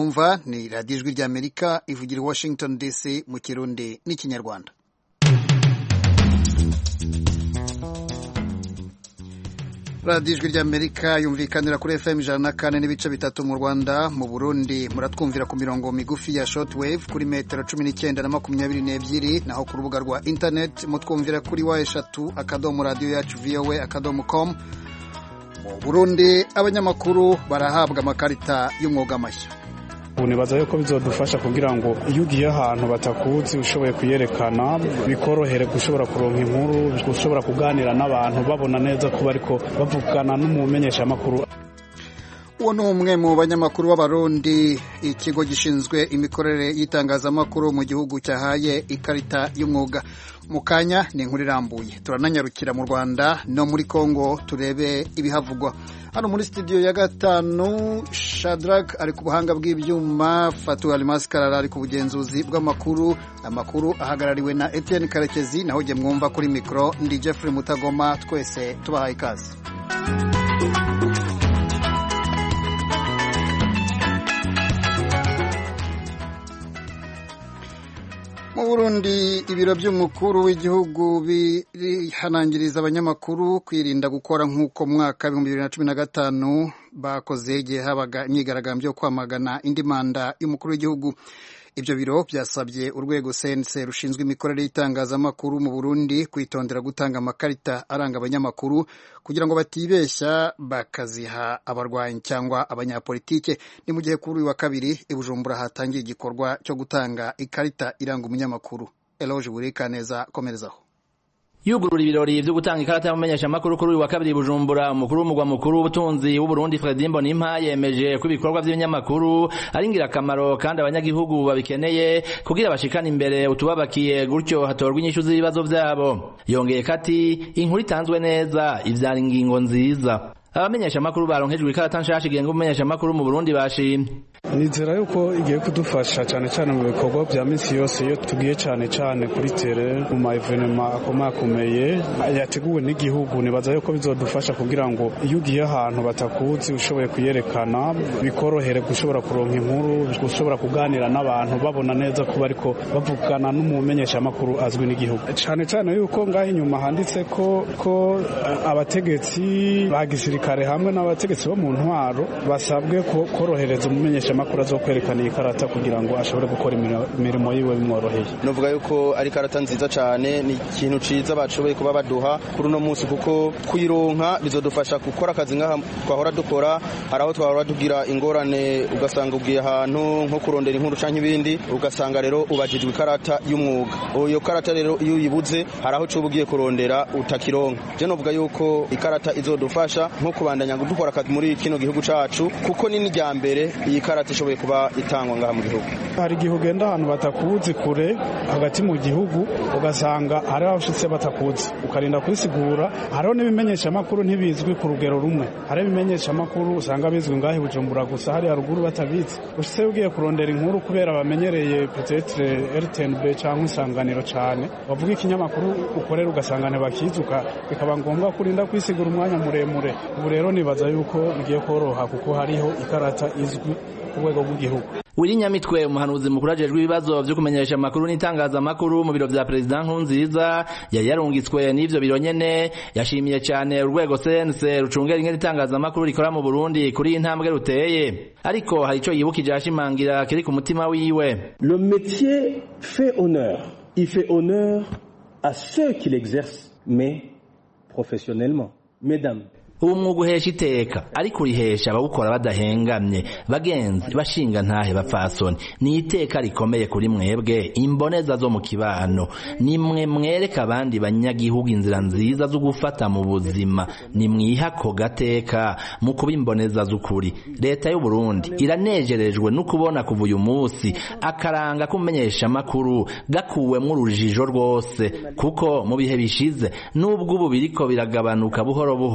mwumva ni radiyo ijwi ry'amerika ivugira i washington dc mu kirundi n'ikinyarwanda radiyo ijwi ry'amerika yumvikanira kuri fm ijana na kane n'ibice bitatu mu rwanda mu burundi muratwumvira ku mirongo migufi ya shortwave kuri metero cumi n'icyenda na makumyabiri n'ebyiri naho ku rubuga rwa internet mutwumvira kuri wa eshatu akadomo radiyo yacu voa akadomo com mu burundi abanyamakuru barahabwa amakarita y'umwuga mashya ubu nibaza yuko bizodufasha kugira ngo iyo ugiye ahantu batakuzi ushoboye kuyerekana bikorohere gushobora kuronka inkuru gushobora kuganira n'abantu babona neza kuba ariko bavugana n'umumenyeshamakuru uwo ni umwe mu banyamakuru b'abarundi ikigo gishinzwe imikorere y'itangazamakuru mu gihugu cyahaye ikarita y'umwuga mu kanya ni inkuru irambuye turananyarukira mu rwanda no muri congo turebe ibihavugwa hano muri studio ya gatanu shadrack ari ku buhanga bw'ibyuma fatu alimasi karara ari ku bugenzuzi bw'amakuru amakuru ahagarariwe na etienne karekezi naho jye mwumva kuri mikoro ndi jeffrey mutagoma twese tubahaye ikaze mu burundi ibiro by'umukuru w'igihugu birihanangiriza abanyamakuru kwirinda gukora nk'uko mu mwaka w'ibihumbi bibiri na cumi na gatanu bakoze igihe habaga imyigaragambyo yo kwamagana indi manda y'umukuru w'igihugu ibyo biro byasabye urwego sense rushinzwe imikorere y'itangazamakuru mu burundi kwitondera gutanga amakarita aranga abanyamakuru kugira ngo batibeshya bakaziha abarwanyi cyangwa abanyapolitike ni mu gihe kuri uyu wa kabiri i bujumbura hatangiye igikorwa cyo gutanga ikarita iranga umunyamakuru eloge burikaneza komerezaho yugurura ibirori vyo gutanga ikarata y'umumenyeshamakuru kuri uyu wa kabiri bujumbura umukuru w'umugwa mukuru w'ubutunzi w'uburundi fredi mbonimpa yemeje ko ibikorwa vy'ibinyamakuru ari ingirakamaro kandi abanyagihugu babikeneye kugira bashikane imbere utubabakiye gutyo hatorwa inyishu z'ibibazo vyabo yongeye kati inkuru itanzwe neza ivyara ingingo nziza abamenyeshamakuru baronkejwe ikarata nshasha igenga umumenyeshamakuru mu burundi bashimye nizera yuko igiye kudufasha cyane cyane mu bikorwa bya minsi yose iyo tugiye cyane cyane kuri tere mu ma evenema akomakomeye yateguwe n'igihugu nibaza yuko bizodufasha kugira ngo iyo ugiye ahantu batakuzi ushoboye kuyerekana bikorohere gushobora kuronka inkuru gushobora kuganira n'abantu babona neza kuba ariko bavugana n'umumenyeshamakuru azwi n'igihugu cyane cyane yuko ngaho inyuma handitse ko ko abategetsi ba gisirikare hamwe n'abategetsi bo mu ntwaro basabwe korohereza umumenyeshamakuru azo kwerekana iyi karata kugira ngo ashobore gukora imirimo yiwe bimworoheye novuga yuko ari karata nziza cyane ni ikintu ciza bashoboye kuba baduha kuri uno munsi kuko kuyironka bizodufasha gukora akazi nk'aha twahora dukora hari aho twahora tugira ingorane ugasanga ugiye ahantu nko kurondera inkuru canke ibindi ugasanga rero ubajijwe ikarata y'umwuga iyo karata rero iyo uyibuze hari aho cuba ugiye kurondera utakironka je novuga yuko ikarata izodufasha nko kubandanya dukora akazi muri kino gihugu cacu kuko ni n'irya mbere iyi karata ishoboye kuba itangwa ngaha mu gihugu hari igihe ugenda ahantu batakuzi kure hagati mu gihugu ugasanga hari abashitse batakuzi ukarinda kubisigura hariho n'ibimenyeshamakuru ntibizwi ku rugero rumwe hari ibimenyeshamakuru usanga bizwi ngaho bujumbura gusa hari haruguru batabizi ushitse ugiye kurondera inkuru kubera bamenyereye petetre rtnb cyangwa isanganiro cyane bavuga ikinyamakuru ukorera ugasanga ntibakizuka bikaba ngombwa kurinda kwisigura umwanya muremure ubu rero nibaza yuko bigiye koroha kuko hariho ikarata izwi ku rwego rw'igihugu Wili Nyamitwe umuhanuzi mukuru ajejwe ibibazo vyo kumenyesha amakuru n'itangazamakuru mu biro vya President Nkurunziza yari yarungitswe n'ivyo biro nyene yashimiye cyane urwego CNC rucungera ingene itangazamakuru rikora mu Burundi kuri intambwe ruteye ariko hari ico yibukije ashimangira kiri ku mutima wiwe Le métier fait honneur il fait honneur à ceux qui l'exercent mais professionnellement mesdames ubu mwuga uhesha iteka ariko urihesha abawukora badahengamye bagenzi bashinga ntahe bapfasoni ni iteka rikomeye kuri mwebwe imboneza zo mu kibano nimwe mwereka abandi banyagihugu inzira nziza zo gufata mu buzima nimwiha ako gateka mu kuba imboneza z'ukuri leta y'u Burundi iranejerejwe no kubona kuva uyu munsi akaranga kumenyesha amakuru gakuwemwo urujijo rwose kuko mu bihe bishize nubwo ubu biriko biragabanuka buhoro buhoro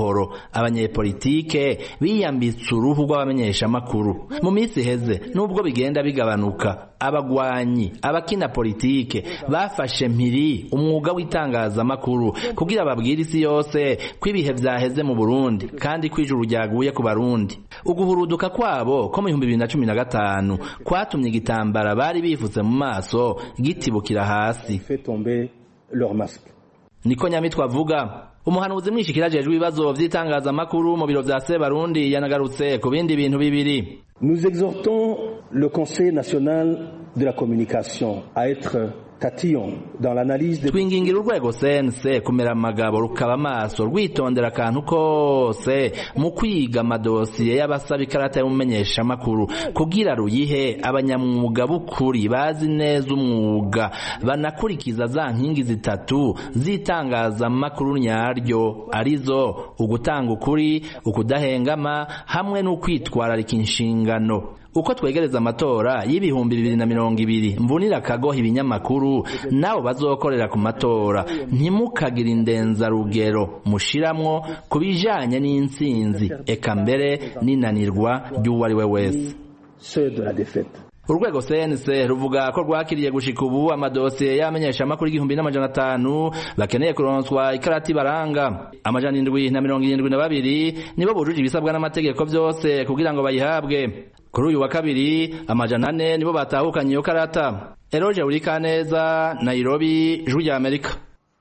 abanyepolitike biyambitse uruhu rw'abamenyeshamakuru mu minsi iheze nubwo bigenda bigabanuka abagwanyi abakina politike bafashe mpiri umwuga w'itangazamakuru kugira babwire isi yose ko ibihe vyaheze mu Burundi kandi ko ijuru ryaguye ku Barundi uguhuruduka kwabo ko mu bihumbi bibiri na cumi na gatanu kwatumye igitambara bari bifutse mu maso gitibukira hasi fait tomber leur masque. niko nyamitwe avuga umuhanuzi mwishikira ajejwe ibibazo vy'itangazamakuru mu biro vya Sebarundi yanagarutse ku bindi bintu bibiri Nous exhortons le Conseil national de la communication à être tatillon dans l'analyse des twingingira urwego sense kumera amagabo rukaba amaso rwitondera akantu kose mu kwiga amadosiye y'abasaba ikarata y'umumenyeshamakuru kugira ruyihe abanyamwuga b'ukuri bazi neza umwuga banakurikiza za nkingi zitatu z'itangazamakuru nyaryo arizo ugutanga ukuri ukudahengama hamwe n'ukwitwararika inshingano uko twegereza amatora y'ibihumbi bibiri na mirongo ibiri mvunira akagoha ibinyamakuru nabo bazokorera ku matora ntimukagire indenzarugero mushiramwo ku bijanye n'intsinzi eka mbere n'inanirwa ry'uwo ari we wese ceux de la défaite. urwego CNC ruvuga ko rwakiriye gushika ubu amadosiye y'amenyeshamakuru igihumbi n'amajana atanu bakeneye kuronswa ikarati baranga amajana indwi na mirongo irindwi na babiri nibo bujuje ibisabwa n'amategeko vyose kugira ngo bayihabwe kuri uyu wa kabiri amajana ane nibo batahukanye iyo karata eroje urikaneza nairobi ijwi rya amerika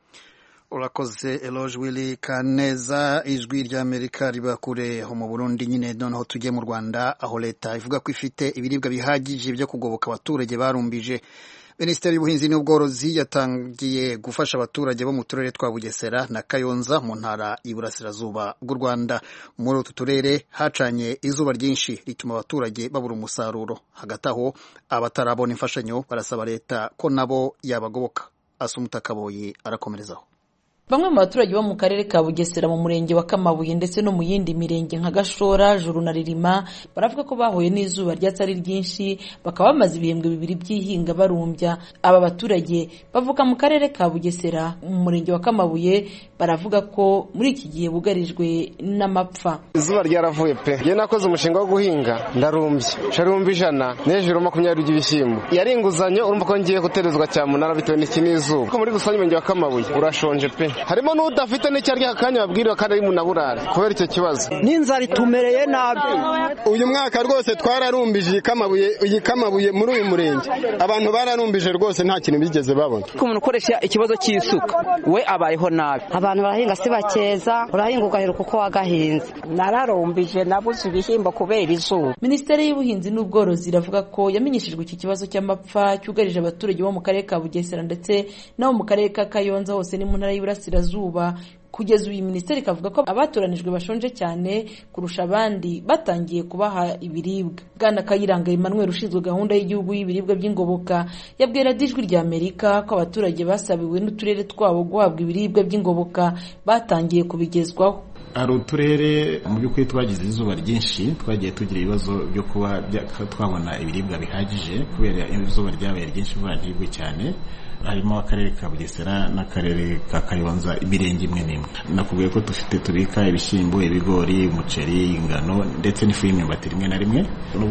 urakoze eloge wili kaneza ijwi ry'amerika riba kure ho mu burundi nyine noneho tujye mu rwanda aho leta ivuga ko ifite ibiribwa bihagije byo kugoboka abaturage barumbije minisiteri y'ubuhinzi n'ubworozi yatangiye gufasha abaturage bo mu turere twa bugesera na kayonza mu ntara y'iburasirazuba bw'u rwanda muri utu turere hacanye izuba ryinshi rituma abaturage babura umusaruro hagati aho abatarabona imfashanyo barasaba leta ko nabo yabagoboka asumuta kaboyi arakomerezaho Bamwe mu baturage bo mu karere ka Bugesera mu murenge wa Kamabuye ndetse no mu yindi mirenge nka Gashora, Juru na Ririma baravuga ko bahuye n'izuba ryatsi ari ryinshi bakaba bamaze ibihembwe bibiri by'ihinga barumbya. Aba baturage bavuka mu karere ka Bugesera mu murenge wa Kamabuye baravuga ko muri iki gihe bugarijwe n'amapfa. izuba ryaravuye pe njye nakoze umushinga wo guhinga ndarumbye sharumba ijana n'hejuru makumyabiri by'ibishyimbo yari inguzanyo urumva ko ngiye guterezwa cyamunara bitewe n'iki n'izuba ko muri rusange umurenge wa kamabuye urashonje pe harimo n'udafite n'icyo arya akanya babwiriwe kandi ari mu naburare kubera icyo kibazo n'inzara itumereye nabi uyu mwaka rwose twararumbije iyi kamabuye iyi kamabuye muri uyu murenge abantu bararumbije rwose nta kintu bigeze babona ko umuntu ukoresha ikibazo cy'isuka we abayeho nabi abantu barahinga si bakeza urahinga ugaheruka uko wagahinze nararumbije nabuze ibishyimbo kubera izuba Minisiteri y'ubuhinzi n'ubworozi iravuga ko yamenyeshejwe iki kibazo cy'amapfa cyugarije abaturage bo mu karere ka Bugesera ndetse no mu karere ka Kayonza hose ni mu ntara y'Iburasirazuba kugeza ubu iyi minisiteri ikavuga ko abatoranijwe bashonje cyane kurusha abandi batangiye kubaha ibiribwa bwana kayiranga emmanuel ushinzwe gahunda y'igihugu y'ibiribwa by'ingoboka yabwira ijwi rya amerika ko abaturage basabiwe n'uturere twabo guhabwa ibiribwa by'ingoboka batangiye kubigezwaho hari uturere mu by'ukuri twagize izuba ryinshi twagiye tugira ibibazo byo kuba twabona ibiribwa bihagije kubera izuba ryabaye ryinshi vuba ntibwe cyane harimo akarere ka bugesera n'akarere ka kayonza imirenge imwe n'imwe nakubwiye ko dufite tubika ibishyimbo ibigori umuceri ingano ndetse n'ifu y'imyumbati rimwe na rimwe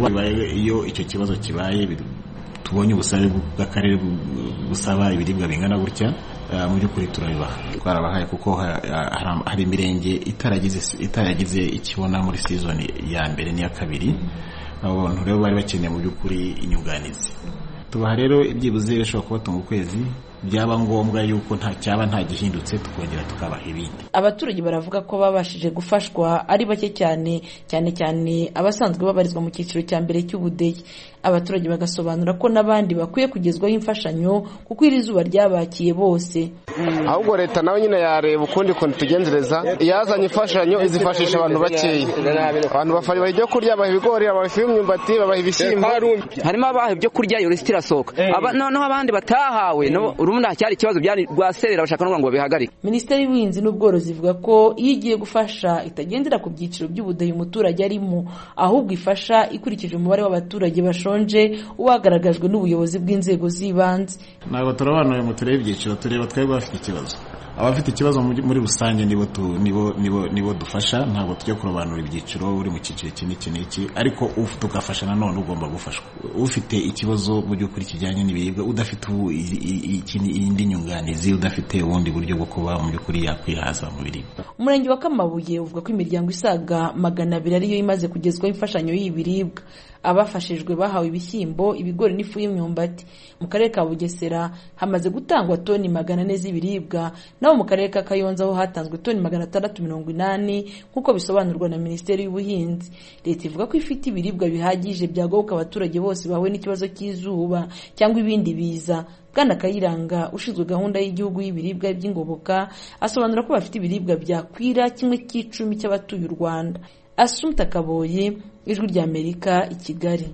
iyo icyo kibazo kibaye tubonye ubusabe bw'akarere busaba ibiribwa bingana gutya mu by'ukuri turabibaha twarabahaye kuko hari imirenge itaragize ikibona muri sizoni ya mbere n'iya kabiri abo bantu rero bari bakeneye mu by'ukuri inyunganizi tubaha rero ibyibuze bishobora kubatunga ukwezi byaba ngombwa yuko nta cyaba nta gihindutse tukongera tukabaha ibindi abaturage baravuga ko babashije gufashwa ari bake cyane cyane cyane abasanzwe babarizwa mu cyiciro cya mbere cy'ubudehe abaturage bagasobanura ko n'abandi bakwiye kugezwaho imfashanyo kuko iri zuba ryabakiye bose ahubwo leta nawe nyine yareba ukundi kuntu tugenzereza yazanye imfashanyo izifashisha abantu bakeya abantu babaha ibyo kurya babaha ibigori babaha ifu y'imyumbati babaha ibishyimbo harimo abaha ibyo kurya iyo lisiti irasohoka noneho abandi batahawe urubundi hacyari ikibazo byari rwaserera bashaka no ngo bihagarike minisiteri y'ubuhinzi n'ubworozi ivuga ko iyo igiye gufasha itagendera ku byiciro by'ubudehe umuturage arimo ahubwo ifasha ikurikije umubare w'abaturage bashonje uwagaragajwe n'ubuyobozi bw'inzego z'ibanze ntabwo turabanura mu turere ibyiciro tureba twebwe bafite ikibazo abafite ikibazo muri rusange nibo nibo nibo nibo dufasha ntabwo tujya kurobanura ibyiciro uri mu cyiciro iki n'iki n'iki ariko tugafasha nanone ugomba gufashwa ufite ikibazo mu by'ukuri kijyanye n'ibiribwa udafite indi nyunganizi udafite ubundi buryo bwo kuba mu by'ukuri yakwihaza mu biribwa umurenge wa kamabuye uvuga ko imiryango isaga magana abiri ariyo imaze kugezwaho imfashanyo y'ibiribwa abafashijwe bahawe ibishyimbo ibigori n'ifu y'imyumbati mu karere ka bugesera hamaze gutangwa toni magana ane z'ibiribwa naho mu karere ka kayonza ho hatanzwe toni magana atandatu mirongo inani nk'uko bisobanurwa na minisiteri y'ubuhinzi leta ivuga ko ifite ibiribwa bihagije byagoboka abaturage bose bahuye n'ikibazo cy'izuba cyangwa ibindi biza bwana kayiranga ushinzwe gahunda y'igihugu y'ibiribwa by'ingoboka asobanura ko bafite ibiribwa byakwira kimwe cy'icumi cy'abatuye u rwanda asumta kaboye ijwi ry'amerika i kigali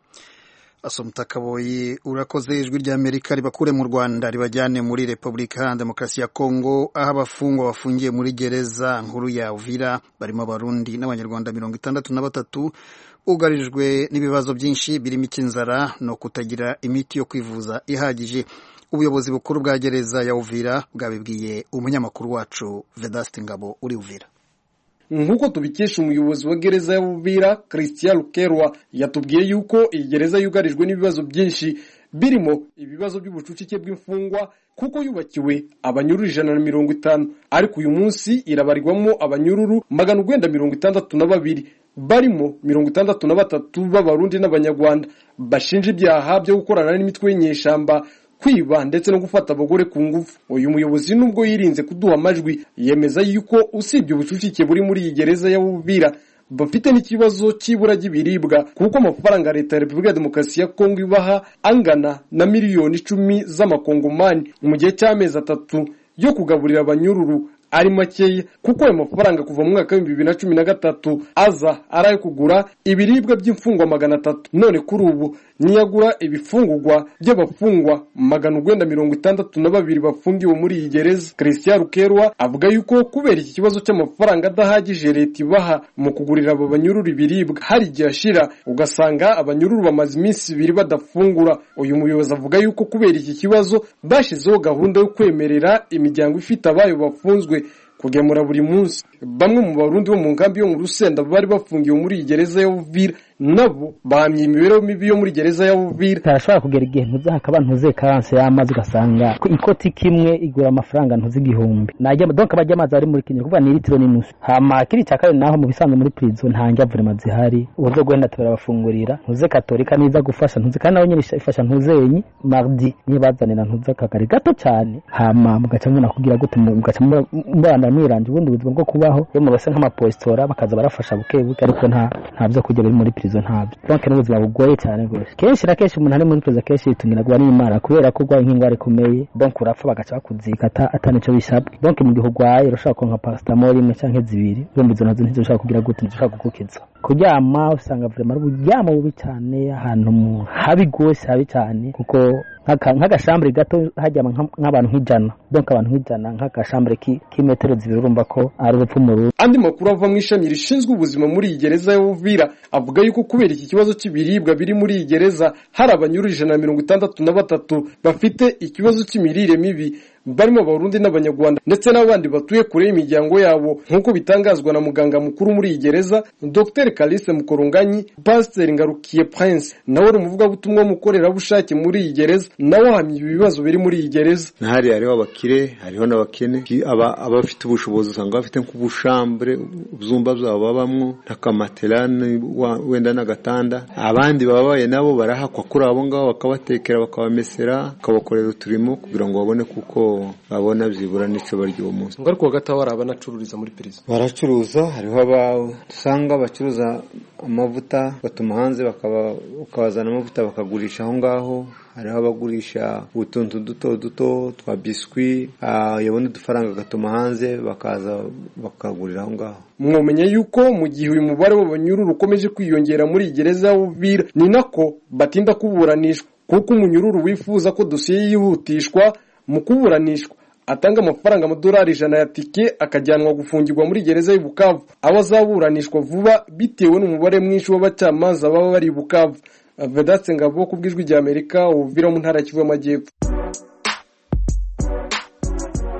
asumta kaboyi urakoze ijwi ry'amerika ribakure mu rwanda ribajyane muri repubulika iharanira demokarasi ya kongo aho abafungwa bafungiye muri gereza nkuru ya uvira barimo abarundi n'abanyarwanda mirongo itandatu na batatu ugarijwe n'ibibazo byinshi birimo icy'inzara no kutagira imiti yo kwivuza ihagije ubuyobozi bukuru bwa gereza ya uvira bwabibwiye umunyamakuru wacu vedaste ngabo uri uvira nk'uko tubikesha umuyobozi wa gereza ya Buvira christian rukerwa yatubwiye yuko iyi gereza yugarijwe n'ibibazo byinshi birimo ibibazo by'ubucucike bw'imfungwa kuko yubakiwe abanyururu ijana na mirongo itanu ariko uyu munsi irabarirwamo abanyururu magana urwenda mirongo itandatu na babiri barimo mirongo itandatu na batatu b'abarundi n'abanyarwanda bashinja ibyaha byo gukorana n'imitwe y'inyeshyamba kwiba ndetse no gufata abagore ku ngufu uyu muyobozi nubwo yirinze kuduha amajwi yemeza yuko usibye ubucucike buri muri iyi gereza ya Bubira bafite n'ikibazo cy'ibura ry'ibiribwa kuko amafaranga leta ya repubulika ya demokarasi ya kongo ibaha angana na miliyoni icumi z'amakongomani mu gihe cy'amezi atatu yo kugaburira abanyururu ari makeya kuko ayo mafaranga kuva mu mwaka w'ibihumbi bibiri na cumi na gatatu aza ari ayo kugura ibiribwa by'imfungwa magana atatu none kuri ubu niyagura ibifungurwa by'abafungwa magana urwenda mirongo itandatu na babiri bafungiwe muri iyi gereza christian rukerwa avuga yuko kubera iki kibazo cy'amafaranga adahagije leta ibaha mu kugurira abo banyururu ibiribwa hari igihe ashira ugasanga abanyururu bamaze iminsi ibiri badafungura uyu muyobozi avuga yuko kubera iki kibazo bashyizeho gahunda yo kwemerera imiryango ifite abayo bafunzwe kugemura buri munsi bamwe mu barundi bo mu nkambi yo mu rusenda bari bafungiwe muri iyi gereza ya Uvira nabo bahamye imibereho mibi yo muri gereza ya Uvira tarashobora kugera igihe ntuze hakaba ntuze karanse y'amazi ugasanga ikoti kimwe igura amafaranga ntuze igihumbi najya donc abajya amazi ari muri Kenya kuvuga ni litiro n'inusu hama kiri cya kabiri naho mu bisanzwe muri prison nta njyavurema zihari uburyo gwenda turabafungurira ntuze katolika niza gufasha ntuze kandi nabo nyine ifasha ntuzenyi mardi niyo bazanira ntuze akagari gato cyane hama mugaca mubona kugira gute mugaca mubana mwiranje ubundi buzima bwo kubaho yo mubase nk'amapositora bakaza barafasha buke buke ariko nta nta byo kurya biri muri prison ntabyo donc n'ubuzima bugoye cyane rwose kenshi na kenshi umuntu ari muri prison kenshi yitungirwa n'imana kubera ko urwaye nk'indwara ikomeye donc urapfa bagaca bakuzika atanico bisabwe donc mu gihe urwaye urashobora kuronka paracetamol imwe canke zibiri zombi izo nazo ntizoshobora kugira gute ntizoshobora kugukiza kuryama usanga vraiment ari uburyamo bubi cyane ahantu habi rwose habi cyane kuko nk'agashambure gato hajyama nk'abantu nk'ijana donc abantu nk'ijana nk'agashambure k'imetero zibiri urumva ko ari urupfu mu rugo andi makuru ava mu ishami rishinzwe ubuzima muri iyi gereza ya Uvira avuga yuko kubera iki kibazo cy'ibiribwa biri muri iyi gereza hari abanyururu ijana na mirongo itandatu na batatu bafite ikibazo cy'imirire mibi barimo abarundi n'abanyarwanda ndetse n'abandi batuye kure y'imiryango yabo nk'uko bitangazwa na muganga mukuru muri iyi gereza dr kalise mukorunganyi pasiteri ngarukiye prince nawe ari umuvugabutumwa w'umukorerabushake muri iyi gereza nawe ahamya ibibazo biri muri iyi gereza ntahari hariho abakire hariho n'abakene abafite ubushobozi usanga bafite nk'ubushambure ibyumba byabo babamwo n'akamaterane wenda n'agatanda abandi babaye nabo barahakwa kuri abo ngabo bakabatekera bakabamesera bakabakorera uturimo kugira ngo babone kuko babona byibura n'icyo barya uwo munsi ngo ariko hagati aho hari abanacururiza muri perezida baracuruza hariho dusanga bacuruza amavuta batuma hanze bakabazana amavuta bakagurisha aho ngaho hariho abagurisha utuntu duto duto twa biswi yabona udufaranga agatuma hanze bakaza bakagurira aho ngaho mwomenya yuko mu gihe uyu mubare w'abanyururu ukomeje kwiyongera muri iyi gereza ya Uvira ni nako batinda kuburanishwa kuko umunyururu wifuza ko dosiye yihutishwa mu kuburanishwa atanga amafaranga amadolari ijana ya tike akajyanwa gufungirwa muri gereza y'i Bukavu aho azaburanishwa vuba bitewe n'umubare mwinshi w'abacamanza baba bari i Bukavu Vedaste Ngabo ku bw'ijwi rya Amerika Uvira mu ntara Kivu y'Amajyepfo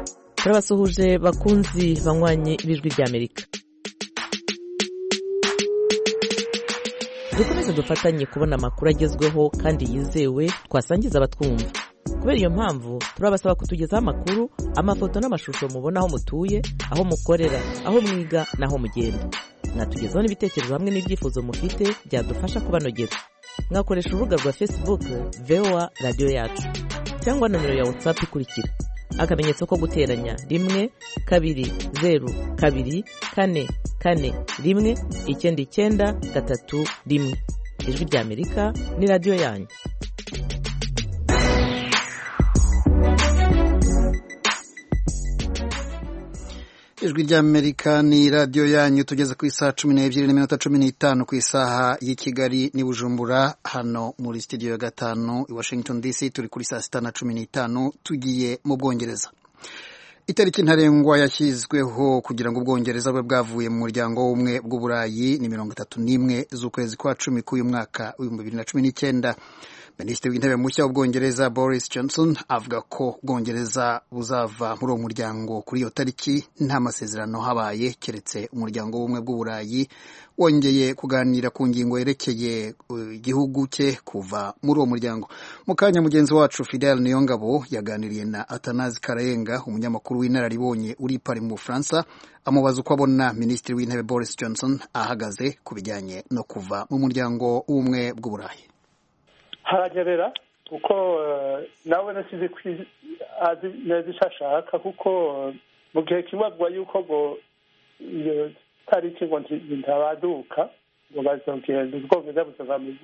turabasuhuje bakunzi banywanyi b'ijwi ry'amerika dukomeze dufatanye kubona amakuru agezweho kandi yizewe twasangiza abatwumva kubera iyo mpamvu turabasaba kutugezaho amakuru amafoto n'amashusho mubona aho mutuye aho mukorera aho mwiga n'aho mugenda mwatugezaho n'ibitekerezo hamwe n'ibyifuzo mufite byadufasha kubanogera mwakoresha urubuga rwa facebook voa radiyo yacu cyangwa nomero ya whatsapp ikurikira akamenyetso ko guteranya rimwe kabiri zeru kabiri kane kane rimwe icyenda icyenda gatatu rimwe ijwi ry'amerika ni radiyo yanyu ijwi ry'amerika ni radiyo yanyu tugeze ku isaha cumi n'ebyiri n'iminota cumi n'itanu ku isaha y'i kigali n'i bujumbura hano muri sitidiyo ya gatanu i washington dc turi kuri saa sita na cumi n'itanu tugiye mu bwongereza itariki ntarengwa yashyizweho kugira ngo ubwongereza bube bwavuye mu muryango w'ubumwe bw'uburayi ni mirongo itatu n'imwe z'ukwezi kwa cumi k'uyu mwaka w'ibihumbi bibiri na cumi n'icyenda minisitiri w'intebe mushya w'ubwongereza boris johnson avuga ko ubwongereza buzava muri uwo muryango kuri iyo tariki nta masezerano habaye keretse umuryango w'ubumwe bw'uburayi wongeye kuganira ku ngingo yerekeye igihugu cye kuva muri uwo muryango mu kanya mugenzi wacu fidel niyongabo yaganiriye na atanazi karayenga umunyamakuru w'inararibonye uri pari mu bufaransa amubaza uko abona minisitiri w'intebe boris johnson ahagaze ku bijyanye no kuva mu muryango w'ubumwe bw'uburayi haranyerera kuko nawe nasize azi neza icyo ashaka kuko mu gihe kimwe avuga yuko ngo iyo tariki ngo ntabaduka ngo bazogenda ubwongereza buzava mu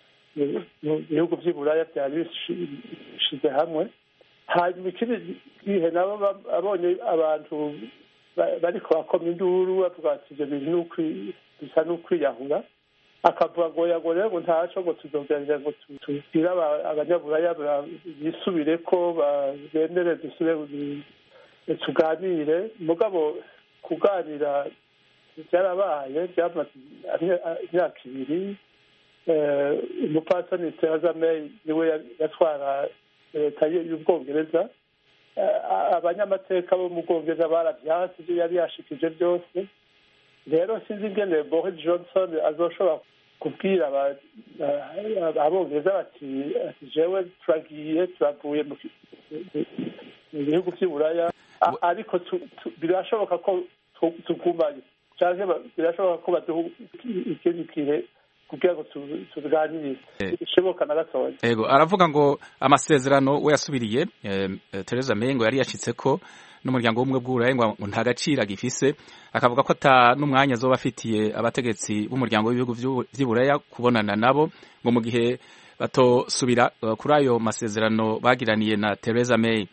bihugu by'i buraya byari bishize hamwe hanyuma ikindi gihe nabo abonye abantu bariko bakoma induru bavuga bati ibyo bintu bisa n'ukwiyahura akavuga ngo yago rero ngo ntaco ngo tuzogerageza ngo tubwire abanyaburaya bisubire ko bemere dusubire tuganire mugabo kuganira byarabaye byamaze imyaka ibiri umupasani theresa may niwe yatwara leta y'ubwongereza abanyamateka bo mu bwongereza barabyanse ibyo yari yashikije byose rero sinzi ingene boris johnson azoshobora kubwira abongereza bati jewe turagiye turavuye mu bihugu by'i buraya ariko birashoboka ko tugumayo cyangwa birashoboka ko baduha ikindi gihe kugira ngo tuganire bishoboka na gatoya yego aravuga ngo amasezerano we yasubiriye Theresa May ngo yari yashitse ko n'umuryango w'ubumwe bw'uburayi ngo nta gaciro agifise akavuga ko ata n'umwanya azoba afitiye abategetsi b'umuryango w'ibihugu by'iburaya kubonana nabo ngo mu gihe batosubira kuri ayo masezerano bagiraniye na Theresa May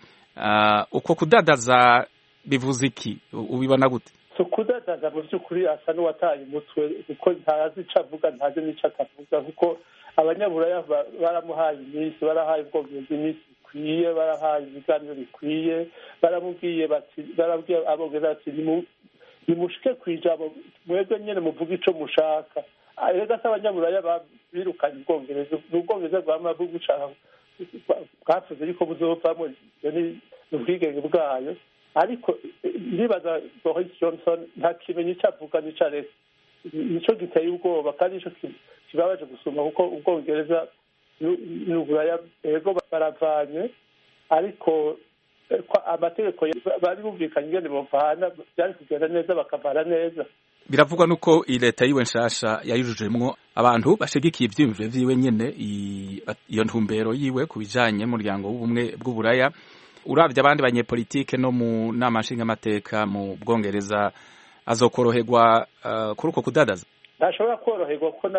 uko kudadaza bivuze iki ubibona gute si ukudadaza mu by'ukuri asa n'uwataye umutwe kuko ntazi icyo avuga ntazi n'icyo atavuga kuko abanyaburaya baramuhaye iminsi barahaye ubwongereza iminsi bikwiye barahaye ibiganiro bikwiye baramubwiye bati barabwiye abongereza bati nimushike ku ijambo mwebwe nyine muvuga icyo mushaka rega se abanyaburaya birukanye ubwongereza ni ubwongereza bwama bugushaka bwavuze yuko buzovamo ni ubwigenge bwayo ariko ndibaza boris johnson nta kimenyi icyo avuga n'icyo areka nicyo giteye ubwoba kandi nicyo kibabaje gusuma kuko ubwongereza n'uburaya ego baravanye ariko amategeko bari bumvikanye ingene bavana byari kugenda neza bakavana neza biravugwa nuko iyi leta yiwe nshasha yayujujemwo abantu bashigikiye ivyiyumviro vyiwe nyene iyo ntumbero yiwe ku bijanye n'umuryango w'ubumwe bw'uburaya uravye abandi banyepolitike no mu nama nshingamateka mu bwongereza azokoroherwa uh, kuri uko kudadaza ntashobora koroherwa ko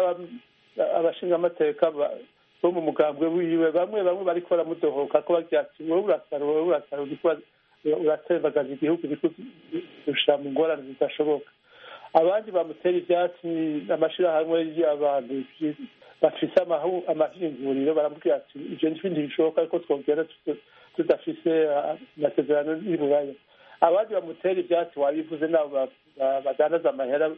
abashingamateka bo mu mugambwe wiwe bamwe bamwe bariko baramudohoka ko bagira ati wowe urasara wowe urasara uriko uratembagaza igihugu uriko ushira mu ngorane zidashoboka abandi bamutera ivyatsi amashirahamwe y'abantu bafise amahinguriro baramubwira ati ivyo n'ibindi bishoboka ariko twogera tudafise amasezerano y'uburaya abandi bamutera ivyatsi wabivuze nabo badandaza amahera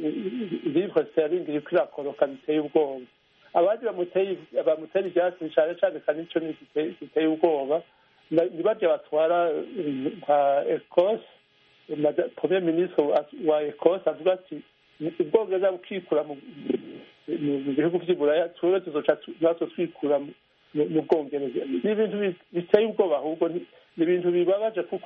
livre sterling iriko irakoroka biteye ubwoba abandi bamutera ivyatsi cane cane kandi ico giteye ubwoba ni barya batwara nka ekose premier ministre wa ekose avuga ati ubwongereza bukikura mu bihugu by'iburaya twebwe tuzoca natwe twikura mu bwongereza ni ibintu biteye ubwoba ahubwo ni ibintu bibabaje kuko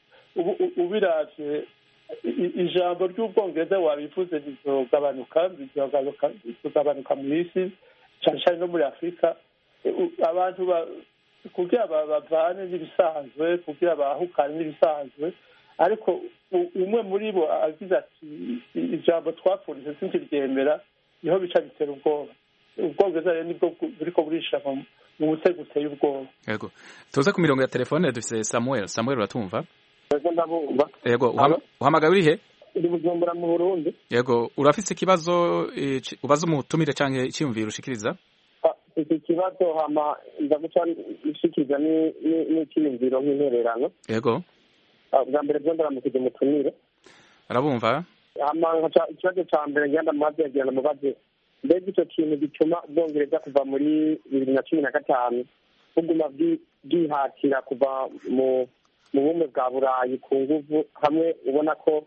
ubiravye ijambo ry'ubwongereza wabivuze rizogabanuka rizogabanuka mu isi cyane cyane no muri afurika abantu kugira bavane n'ibisanzwe kugira bahukane n'ibisanzwe ariko umwe muri bo agize ati ijambo twapfunditse sinkiryemera niho bica bitera ubwoba ubwongereza rero nibwo buriko burisha mu mutego uteye ubwoba yego tuze ku mirongo ya telefone dufise samuel samuel uratumva yego ndabumva yego uhamagaye uri he uri bujumbura mu burundi yego urafise ikibazo ubaza umutumire canke icyiyumviro ushikiriza iki kibazo hama ndaguca ishikiriza n'icyiyumviro nk'intererano yego bwa mbere byo ndaramukije umutumire arabumva hama ikibazo ca mbere ngenda mubaze yagira mubaze mbega icyo kintu gituma ubwongereza kuva muri bibiri na cumi na gatanu buguma bwihatira kuva mu mu bumwe bwa burayi ku nguvu hamwe ubona ko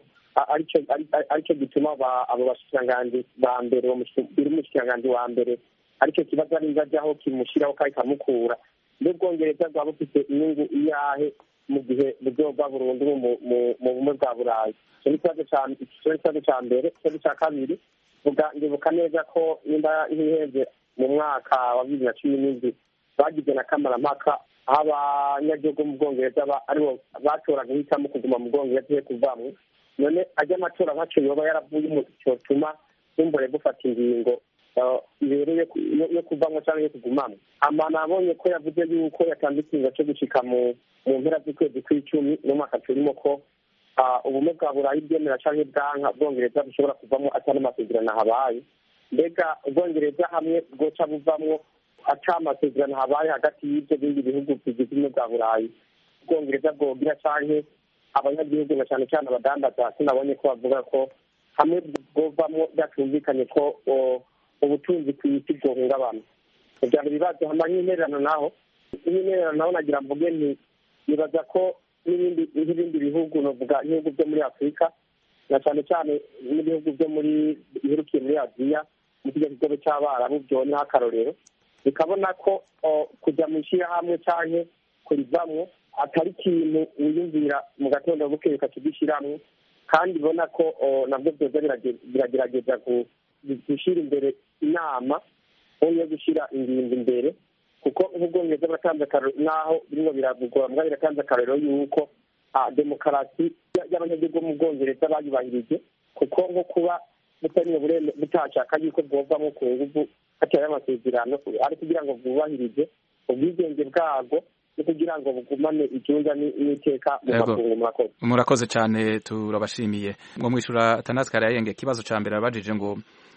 aricyo gituma abo bashikiranganji ba mbere biri umushikiranganji wa mbere aricyo kibazo ari ajyaho kimushyiraho kandi kamukura n'ubwongereza bwaba bufite inyungu iyahe mu gihe buzova burundu mu bumwe bwa burayi icyo ni ikibazo cya mbere ikibazo cya kabiri ndibuka neza ko nimba ntiheze mu mwaka wa bibiri na cumi n'indwi bagize na kamarampaka aho abanyagihugu mu bwongereza aribo bashobora guhitamo kuguma mu bwongereza yo kuvamwo none ajya amatora nkaco yoba yaravuye mu cyotuma bumbure gufata ingingo ibereye yo kuvamwo cyangwa yo kugumamwo ama nabonye ko yavuze yuko yatanze ikinga cyo gushika mu mpera z'ukwezi kw'icumi n'umwaka turimo ko ubumwe bwa burayi bwemera canke bwanka bwongereza bushobora kuvamwo atari amasezerano habaye mbega ubwongereza hamwe bwoca buvamwo ata amasezerano habaye hagati y'ibyo bindi bihugu bigize ubumwe bwa burayi ubwongereza bwogira canke abanyagihugu na cane cane abadandaza sinabonye ko bavuga ko hamwe bwovamwo byatumvikanye ko ubutunzi ku isi bwohungabana kugira ngo ibibazo hama nk'intererano naho nk'intererano naho nagira mvuge nti nibaza ko n'ibindi nk'ibindi bihugu novuga nk'ibihugu byo muri afurika na cyane cyane n'ibihugu byo muri biherukiye muri aziya mu kijya kigobe cy'abarabu byoneho akarorero bikabona ko kujya mu ishyirahamwe cyangwa kurivamwo atari ikintu wiyumvira mu gatondo bukeye ukakigishyiramo kandi ubona ko nabwo byoza biragerageza gushyira imbere inama yo gushyira ingingo imbere kuko nk'ubwongereza buratanze akarorero n'aho birimo biravugwa mbwa biratanze akarorero y'uko demokarasi y'abanyagihugu bo mu bwongereza bayubahirije kuko nko kuba butariwe butashaka yuko bwovamo ku nguvu hatari amasezerano ari kugira ngo bwubahirize ubwigenge bwabwo no kugira ngo bugumane icyunga n'iteka mu makungu murakoze murakoze cyane turabashimiye ngo mwishura atanasi karayenge ikibazo cya mbere abajije ngo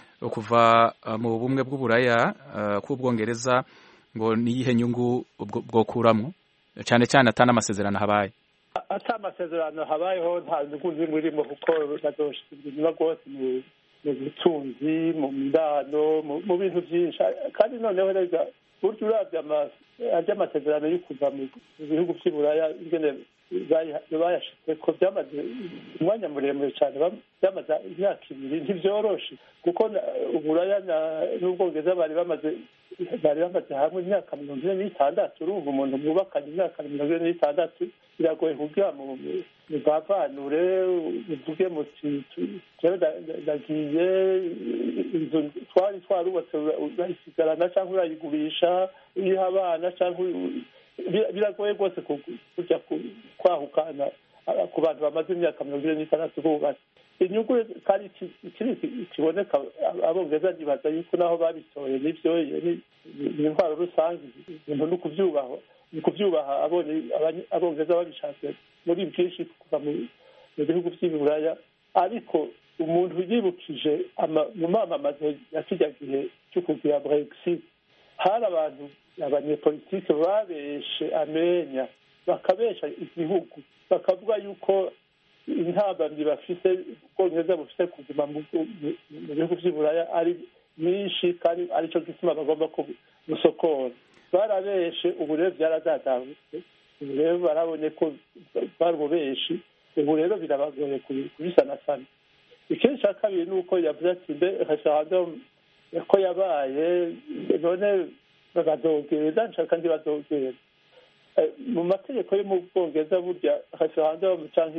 kuva mu bumwe bw'uburaya k'ubwongereza ngo niyihe nyungu bwokuramo cyane cyane atana amasezerano habaye ata amasezerano habayeho nta nyungu zimwe irimo kuko bazoshyikirizwa rwose mu butunzi mu ndano mu bintu byinshi kandi noneho rega burya uravye amasezerano yo kuva mu bihugu vy'iburaya ingene bayashitse ko byamaze umwanya muremure cyane byamaze imyaka ibiri ntivyoroshe kuko uburaya n'ubwongereza bari bamaze bari bamaze hamwe imyaka mirongo ine n'itandatu urumva umuntu mwubakanye imyaka mirongo ine n'itandatu biragoye kugira mu muvavanure uvuge muti jewe ndagiye inzu twari twarubatse urayisigarana cyangwa urayigurisha uyiha abana cyangwa biragoye rwose kujya kwahukana ku bantu bamaze imyaka mirongo ine n'itandatu bubatse inyungu kandi ikiri kiboneka abongereza nibaza yuko naho babitoye n'ibyo ni intwaro rusange ibintu ni ukubyubaha ni ukubyubaha abongereza babishatse muri bwinshi kuva mu bihugu by'iburaya ariko umuntu yibukije mu mamamazo ya kijya gihe cyo kugira brexit hari abantu abanyepolitike babeshe amenya bakabesha igihugu bakavuga yuko intambamyi bafite ubwongereza bufite kuguma mu bihugu by'iburaya ari nyinshi kandi aricyo gituma bagomba gusokora barabeshe ubu rero byaradadahutse ubu rero barabonye ko bari ububeshi ubu rero birabagoye kubisanasana ikindi cya kabiri ni uko yavuze ati mbe referendum ko yabaye none badogera nshaka ntibadogera mu mategeko yo mu bwongereza burya referendum cyangwa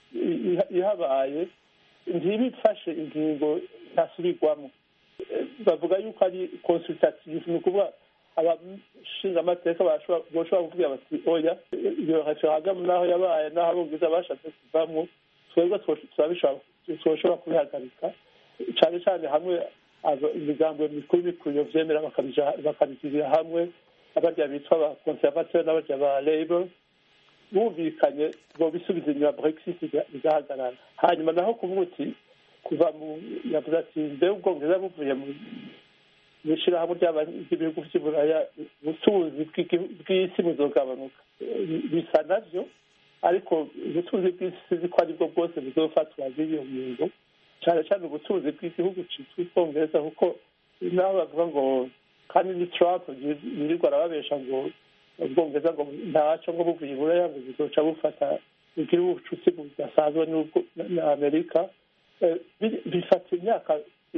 ihabaye ntibifashe ingingo ntasubirwamo bavuga yuko ari consultative ni ukuvuga abashinga amateka bashobora kuvuga bati oya iyo referendum naho yabaye naho abongereza bashatse kuvamo twebwe twoshobora kubihagarika cyane cyane hamwe imigambo mikuru mikuru iyo vyemera bakabigirira hamwe abarya bitwa ba conservateur n'abarya ba labor bumvikanye ngo bisubiza inyuma brexit igahagarara hanyuma naho kuvuga uti kuva mu yavuze ati mbe ubwongereza buvuye mu ishirahamwe ry'ibihugu vy'iburaya ubutunzi bw'isi buzogabanuka bisa navyo ariko ubutunzi bw'isi ko aribwo bwose buzofatwa bw'iyo ngingo cyane cyane ubutunzi bw'igihugu citwa ubwongereza kuko naho bavuga ngo kandi ni trump yirirwa arababesha ngo ubwongereza ngo ntaco ngo buvuye iburaya ngo buzoca bufata bugira ubucuti budasanzwe na amerika bifata imyaka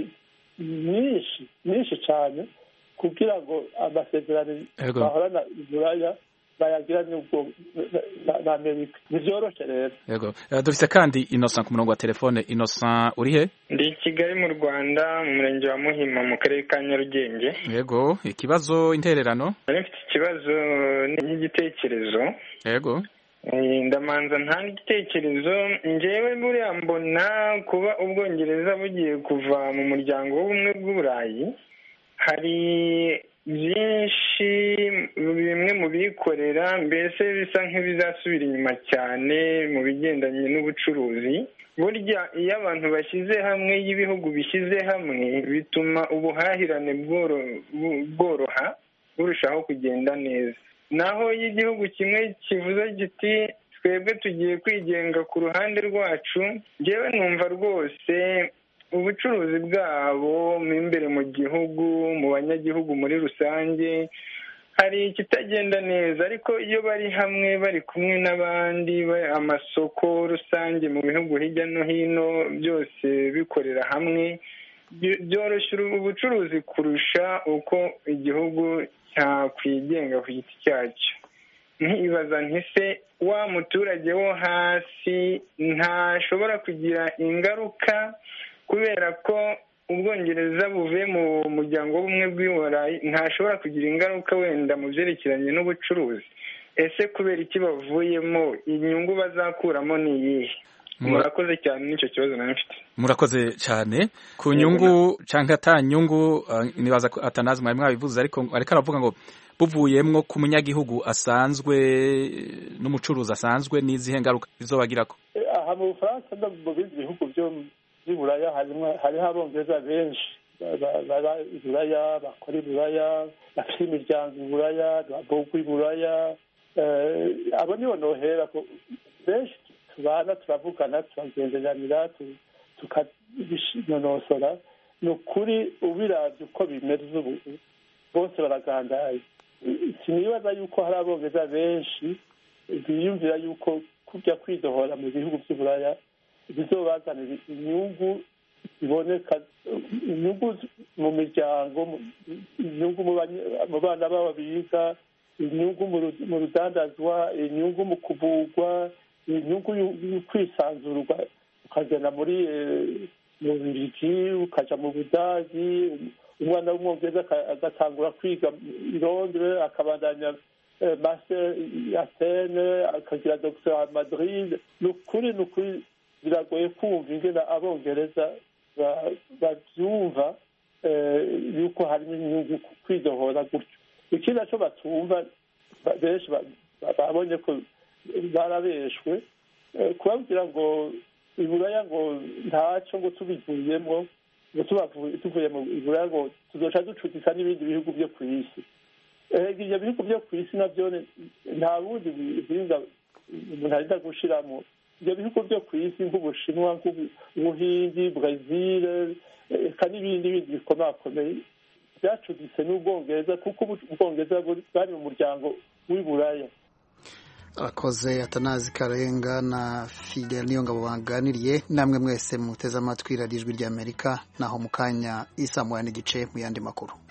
myinshi myinshi cyane kugira ngo amasezerano bahorana iburaya bayagira n'ubwo na amerika ntivyoroshe rero yego dufise kandi innocent ku murongo wa telefone innocent uri he ndi i kigali mu rwanda mu murenge wa muhima mu karere ka nyarugenge yego ikibazo intererano nari mfite ikibazo n'igitekerezo yego ndamanza ntanga igitekerezo ngewe buriya mbona kuba ubwongereza bugiye kuva mu muryango w'ubumwe bw'uburayi hari byinshi bimwe mu bikorera mbese bisa nk'ibizasubira inyuma cyane mu bigendanye n'ubucuruzi burya iyo abantu bashyize hamwe iyo ibihugu bishyize hamwe bituma ubuhahirane bworoha burushaho kugenda neza naho iyo igihugu kimwe kivuze giti twebwe tugiye kwigenga ku ruhande rwacu ngewe numva rwose ubucuruzi bwabo mo imbere mu gihugu mu banyagihugu muri rusange hari ikitagenda neza ariko iyo bari hamwe bari kumwe n'abandi amasoko rusange mu bihugu hirya no hino byose bikorera hamwe byoroshya ubucuruzi kurusha uko igihugu cyakwigenga ku giti cyacyo ntibaza ntise wa muturage wo hasi ntashobora kugira ingaruka kubera ko ubwongereza buvuye mu muryango w'ubumwe bw'iburayi ntashobora kugira ingaruka wenda mu byerekeranye n'ubucuruzi ese kubera iki bavuyemo inyungu bazakuramo ni iyihe murakoze cyane n'icyo kibazo nari mfite murakoze cyane ku nyungu cyangwa ata nyungu nibaza ko atanazi mwari mwabivuze ariko ariko aravuga ngo buvuyemwo ku munyagihugu asanzwe n'umucuruzi asanzwe n'izihe ngaruka bizobagirako aha mu bufaransa no mu bindi bihugu byo by'iburaya hariho abongereza benshi baba iburaya bakora iburaya bafite imiryango iburaya babogwa iburaya abo nibo nohera benshi tubana turavugana turagenderanira tukabinonosora ni ukuri ubiravye uko bimeze ubu bose baragandaye sinibaza yuko hari abongereza benshi biyumvira yuko kujya kwidohora mu bihugu by'uburaya bizobazanira inyungu ziboneka inyungu mu miryango inyungu mu bana babo biga inyungu mu rudandazwa inyungu mu kuvugwa inyungu yo kwisanzurwa ukagenda muri mu birigi ukaja mu budagi umwana w'umwongereza agatangura kwiga i londres akabandanya master atene akagira docteur madrid ni ukuri ni ukuri biragoye kumva ingena abongereza babyumva yuko harimo inyungu kwidohora gutyo ikindi naco batumva benshi babonye ko barabeshwe kubabwira ngo iburaya ngo ntaco ngo tubivuyemo ngo tuvuye mu iburaya ngo tuzoca ducudika n'ibindi bihugu byo ku isi ibyo bihugu byo ku isi nabyo nta bundi buhinga umuntu arinda gushiramo ibyo bihugu byo ku isi nk'ubushinwa nk'ubuhindi brezil eka n'ibindi bindi bikomakomeye byacuditse n'ubwongereza kuko ubwongereza bwari mu muryango w'iburaya abakoze atanazi karenga na fidel niyo ngabo baganiriye namwe mwese muteze amatwi radiyo ijwi ry'amerika naho mu kanya isa moya n'igice mu yandi makuru